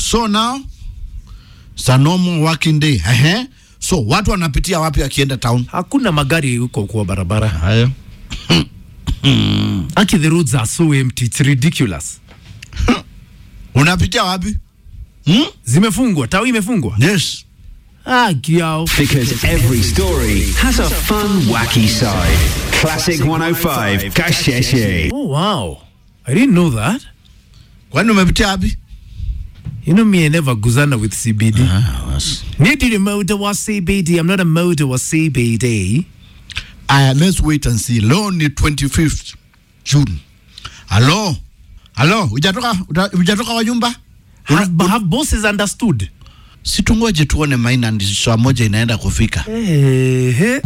so now it's a normal working day Ehe. so watu wanapitia wapi akienda town Hakuna magari huko kwa barabara. haya Aki the roads are so empty. It's ridiculous. unapitia wapi hmm? Zimefungwa, tawi imefungwa. yes Ah, kiao. Because every story has a fun, wacky side. Classic 105, Kasheshe. Oh wow. I didn't know that. kwani umepitia wapi You know me, I never guzana with CBD. ah, was. Maybe the motor was CBD. I'm not a motor was CBD. Aya, let's wait and see. Leo ni 25th June. Halo, halo, hujatoka uta- hujatoka kwa nyumba? Have, have bosses understood? Situngoje tuone Maina, ndi saa moja inaenda kufika. Hey,